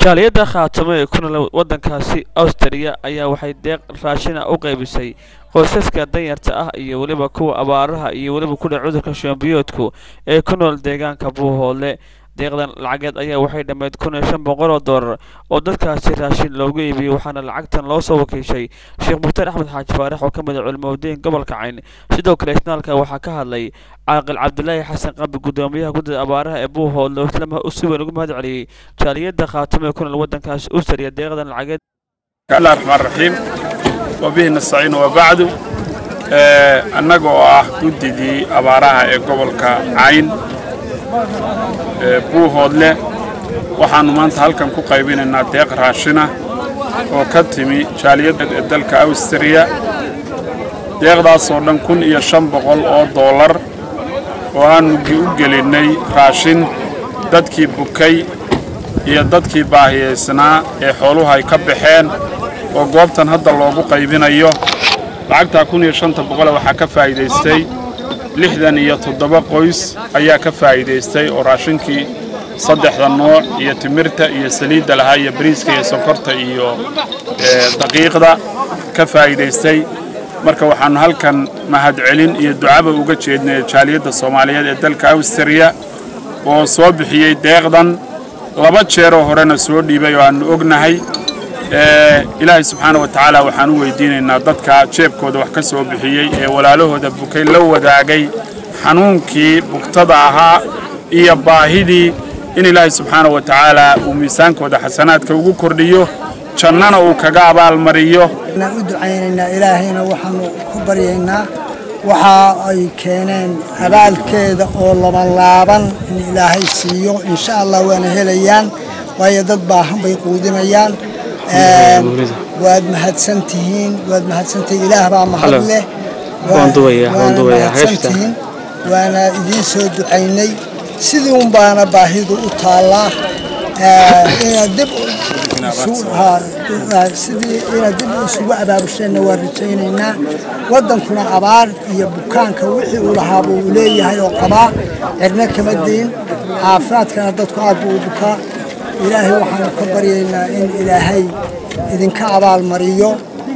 jaaliyadda khaatamo ee ku nool waddankaasi awstriya ayaa waxay deeq raashina u qaybisay qoysaska danyarta ah iyo weliba kuwa abaaraha iyo weliba kudha cudurka shoombiyoodku ee ku nool deegaanka buuhoodle deeqdan lacageed ayaa waxay dhammeyd kun iyo shan boqol oo doolar oo dadkaasi raashin loogu iibiyey waxaana lacagtan loo soo wakiishay sheekh mukhtaar axmed xaaji faarax oo ka mid a culimaudiin gobolka cayn sidoo kale isnaalka waxaa ka hadlay caaqil cabdilaahi xasan qabi guddoomiyaha guddida abaaraha ee buuhoodle oo isla si weyn ugu mahad celiyey jaaliyadda khaatamo ee ku nool waddankaasi usariya deeqdan lacageed الله الرحمن الرحيم وبه نستعين وبعد annaga oo ah guddidii abaaraha ee gobolka cayn buuhoodle waxaannu maanta halkan ku qaybinaynaa deeq raashina oo ka timi jaaliyadda ee dalka awstriya deeqdaasoo dhan kun iyo shan boqol oo doolar oo aannu u gelinnay raashin dadkii bukay iyo dadkii baahiyaysnaa ee xooluhu ay ka baxeen oo goobtan hadda loogu qaybinayo lacagtaa kun iyo shanta boqole waxaa ka faa'iidaystay lixdan iyo toddoba qoys ayaa ka faa'iidaystay oo raashinkii saddexda nooc iyo timirta iyo saliidda lahaa iyo bariiska iyo sonkorta iyo daqiiqda ka faa'iidaystay marka waxaannu halkan mahadcelin iyo ducaba uga jeednay jaaliyadda soomaaliyeed ee dalka awstriya oo soo bixiyey deeqdan laba jeeroo horena soo dhiibay oo aannu ognahay ilaahay subxaana wa tacaala waxaan u weydiinaynaa dadka jeebkooda wax ka soo bixiyey ee walaalahooda bukay la wadaagay xanuunkii bugtada ahaa iyo baahidii in ilaahay subxaana wa tacaala uu miisaankooda xasanaadka ugu kordhiyo jannana uu kaga abaalmariyo u ducaynaynaa ilaahayna waxaanu ku baryaynaa waxa ay keeneen abaalkeeda oo labanlaaban in ilaahay siiyo insha allah waana helayaan waayo dad baahan bay quudinayaan waad mahadsantihiin waad mahadsantihiin ilaah baa mahad leh waana mahadsantihiin waana idiin soo ducaynay sidii un baana baahidu u taallaa inaad dib sidii inaad dib isugu abaabusheenna waan rajaynaynaa waddankuna abaar iyo bukaanka wixii uu lahaaba uu leeyahay oo qabaa cirna kama dayn caafimaadkana dadku aad buu u bukaa ilaahay waxaanu ka baryaynaa in ilaahay idinka abaalmariyo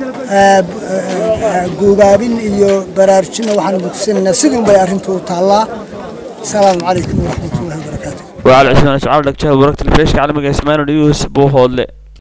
guubaabin iyo baraarujinna waxaanu mugsanaynaa sidii unbay arrintu u taallaa asalaamu calaykum waraxmatullahi wabarakaatu وعلى عشرين أشعار لك جهة ورقة الفيش كعلمك اسمان نيوز بوهول